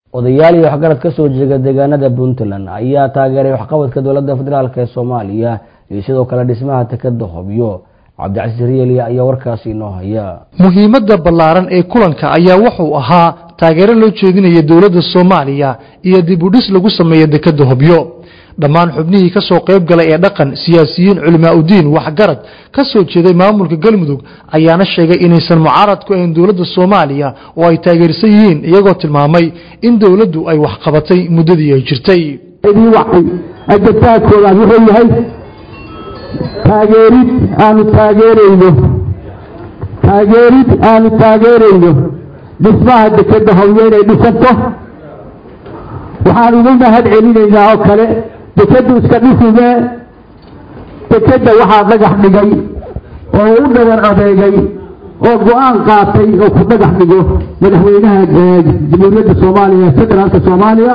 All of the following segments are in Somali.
odayaal iyo waxgarad ka soo jeeda deegaanada puntland ayaa taageeray waxqabadka dowladda federaalk ee soomaaliya iyo sidoo kale dhismaha tekeda hobyo cabdicasiis riyeli ayaa warkaasi inoo haya muhiimadda ballaaran ee kulanka ayaa wuxuu ahaa taageero loo jeedinaya dowladda soomaaliya iyo dib u dhis lagu sameeya dekeda hobyo dhammaan xubnihii ka soo qayb galay ee dhaqan siyaasiyiin culimaa udiin waxgarad ka soo jeeday maamulka galmudug ayaana sheegay inaysan mucaarad ku ahayn dowladda soomaaliya oo ay taageersan yihiin iyagoo tilmaamay in dowladdu ay waxqabatay muddadii ay jirtay ajabtaadkoodaas wuxuu yahay taageerid aanu taageerayno taageerid aanu taageerayno dhismaha dekeda hobyo inay dhisanto waxaan ugu mahad celinaynaa oo kale dekadu iska dhisigee dekeda waxaa dhagax dhigay oo u dhabar adeegay oo go-aan qaatay oo ku dhagax dhigo madaxweynaha jamhuuriyadda soomaaliya federaalka soomaaliya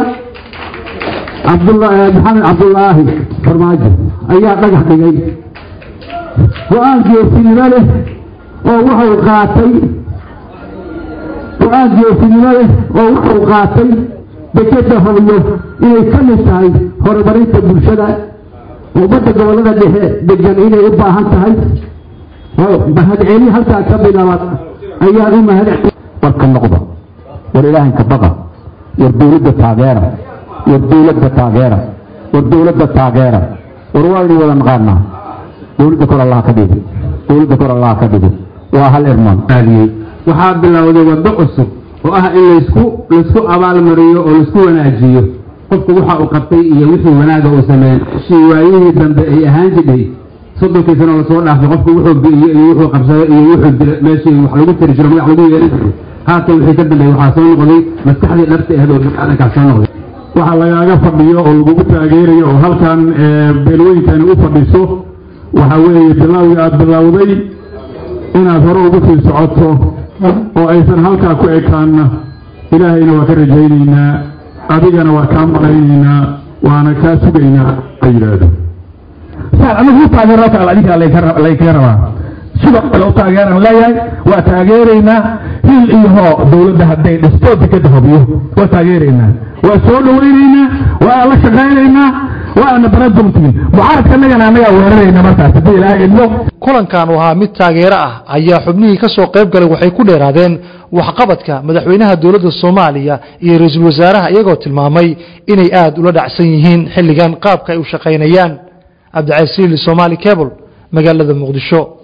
maxamed cabdulaahi farmaajo ayaa dhagax dhigay go-aan geesinimo leh oo wuxuu qaatay go-aan geesinimo leh oo wuxuu qaatay dekeda hobyo inay ka mid tahay horumarinta bulshada ummadda gobollada dhexe degan inay u baahan tahay mahadceli halkaa ka bilaabad ayaan u mahad warka noqda war ilaahanka baqa war dowladda taageera war dowladda taageera war dowladda taageera war waaynu wada naqaanaa dowladda kor allaha ka dhigo dowladda kor allaha ka dhigo waa hal irmaan aadiyey waxaa bilowday waddo cusub oo ah in laysku laysku abaalmariyo oo laisku wanaajiyo qofku waxa uu qabtay iyo wixii wanaaga uu sameeyey shii waayihii dambe ay ahaan jidhay soddonkii sano lasoo dhaafay qofku wuxuu bi'iyo iyo wuxuu qabsaday iyo wuxuu dila meeshii wax lagu tiri jiro magac lagu yeeli jiro haatan wixii ka dambeeyey waxaa soo noqday maskaxdii dhabta ahayd oo biniaadankaa soo noqday waxa lagaaga fadhiyo oo lagugu taageerayo oo halkan beelweyinkani u fadhiso waxa weeye bilaawii aada bilowday inaad hore ugu sii socoto oo aysan halkaa ku ekaanna ilaahayna waa ka rajaynaynaa adigana waa kaa malaynaynaa waana kaa sugaynaa la yidhaahdo saad anigu u taageero kale adinkaa laykaga rabaa sidoo kale u taageeraan leeyahay waa taageeraynaa hil iyo hoo dowladda hadday dhisto dekeda hobyo waa taageeraynaa waa soo dhawaynaynaa waa la shaqaynaynaa waana baradumtiin mucaaradkanagana annagaa weerarayna markaas haddii ilaahay idmo kulankan uu ahaa mid taageero ah ayaa xubnihii ka soo qayb galay waxay ku dheeraadeen waxqabadka madaxweynaha dowladda soomaaliya iyo ra-iisul wasaaraha iyagoo tilmaamay inay aada ula dhacsan yihiin xilligan qaabka ay u shaqaynayaan cabdicasiili somaali cable magaalada muqdisho